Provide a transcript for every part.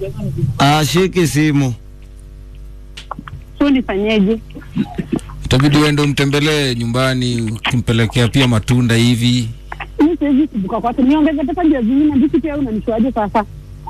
ashiki simu. So nifanyeje? itabidi uende umtembelee nyumbani ukimpelekea pia matunda hivi Mi siwezi kubuka kwake, niongeze pesa ndio zingine, ndiki pia unanishuaje sasa?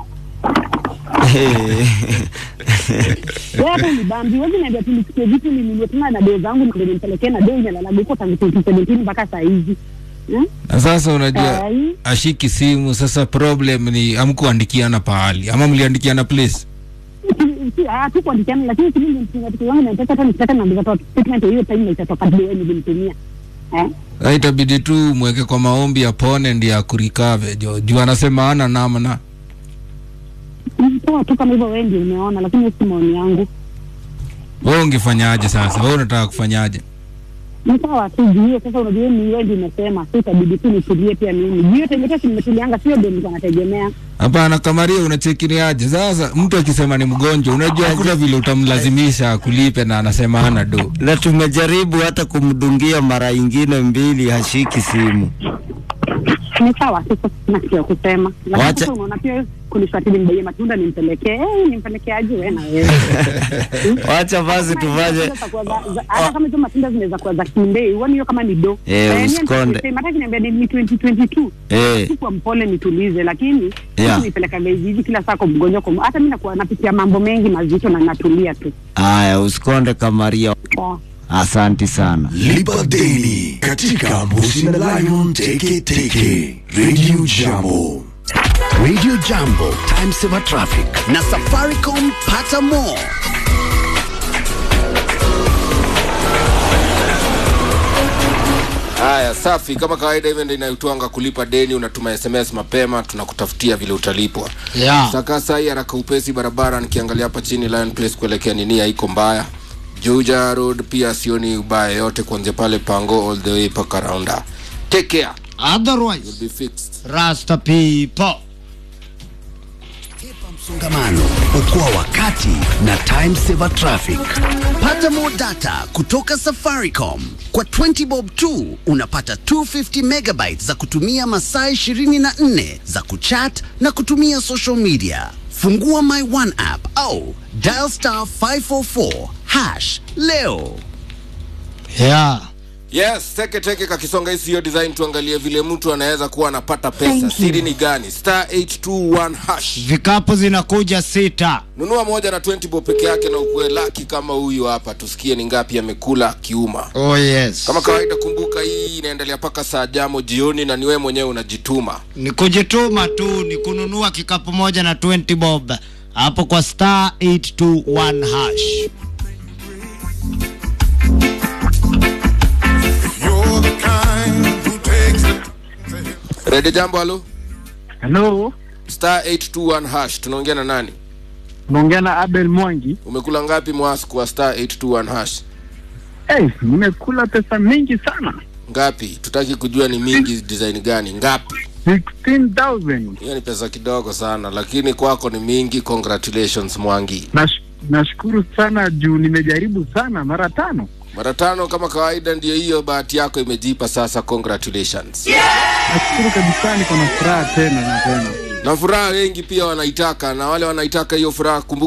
Wewe hapo ni bambi, wewe niambia tu nisikie vitu ninunue tena na doo zangu ndio nimpelekee na doo inalalaga huko tangu 2017 mpaka saa hizi. Hmm? na sasa unajua Ai. ashiki simu sasa problem ni amkuandikiana pahali ama mliandikiana place Si- si- ah, tu kuandikiana lakini si mimi mtunga vitu zangu na nataka hata nikitaka na ndio statement hiyo time itatoka doo nilimtumia. Eh? Sasa itabidi tu mweke kwa maombi apone ndi akurikave jo juu anasema ana namna Poa tu kama hivyo wewe ndio umeona lakini si maoni yangu. we ungefanyaje sasa we unataka kufanyaje Ni sawa tu juu hiyo sasa unajua ni wewe ndio umesema, sasa itabidi tu nitulie pia mimi. Juu hiyo time yote nimetulianga sio ndio nilikuwa nategemea. hapana kamaria unachekiniaje sasa mtu akisema ni mgonjwa unajua hakuna vile utamlazimisha akulipe na anasema ana do na tumejaribu hata kumdungia mara ingine mbili, hashiki simu. Ni sawa tu sasa sina kitu ya kusema. Lakini Wacha- sasa unaona pia kunishatili mbaye matunda nimpelekee. Eh, nimpelekee aje wewe na wewe. Wacha basi tufanye hata kama hizo matunda zinaweza kuwa za kindei, uone hiyo kama ni do. Eh, Eh, mimi usikonde. nitasema, hata kiniambia ni ni 2022 eh, sikuwa mpole nitulize, lakini Yeah. nipeleka hivi hivi kila saa kwa mgonjwa kwa hata mimi nakuwa napitia mambo mengi mazito na natulia tu. haya, usikonde Kamaria. Poa. Asanti sana. Lipa deni katika Mbuzi na Lion Teke Teke Radio Jambo. Radio Jambo, Time Saver Traffic na Safaricom pata more. haya safi kama kawaida hivyo ndio inayotwanga kulipa deni unatuma sms mapema tunakutafutia vile utalipwa Yeah. saka sai haraka upesi barabara nikiangalia hapa chini Lion Place kuelekea nini haiko mbaya Juja Road pia sioni ubaya yote kuanzia pale Pango all the way mpaka Raunda take care Otherwise, be fixed Rasta people. Msongamano, okoa wakati na Time Saver Traffic. Pata more data kutoka Safaricom. Kwa 20 bob tu unapata 250 megabytes za kutumia masaa 24 za kuchat na kutumia social media. Fungua My One app au dial star 544 hash leo. Yeah. yes teke teke kakisonga hii siyo design tuangalie vile mtu anaweza kuwa anapata pesa siri ni gani star 821 hash Vikapu zinakuja sita. nunua moja na 20 bob peke yake na ukuwe laki kama huyu hapa tusikie ni ngapi amekula kiuma Oh yes. kama kawaida kumbuka hii inaendelea mpaka saa jamo jioni na niwe mwenyewe unajituma Ni kujituma tu, ni kununua kikapu moja na 20 bob hapo kwa star 821 hash. You're the kind who takes the rede jambo halo Hello, star 821 hash tunaongea na nani naongea na Abel Mwangi. umekula ngapi mwas kwa star 821 hash Hey, nimekula pesa mingi sana, ngapi tutaki kujua ni mingi design gani ngapi 16,000. hiyo ni pesa kidogo sana lakini kwako ni mingi congratulations mwangi Nash- Nashukuru sana juu nimejaribu sana mara tano. mara tano kama kawaida ndio hiyo bahati yako imejipa sasa congratulations Nashukuru kabisa, niko na furaha tena na tena. na furaha wengi pia wanaitaka na wale wanaitaka hiyo furaha kumbuka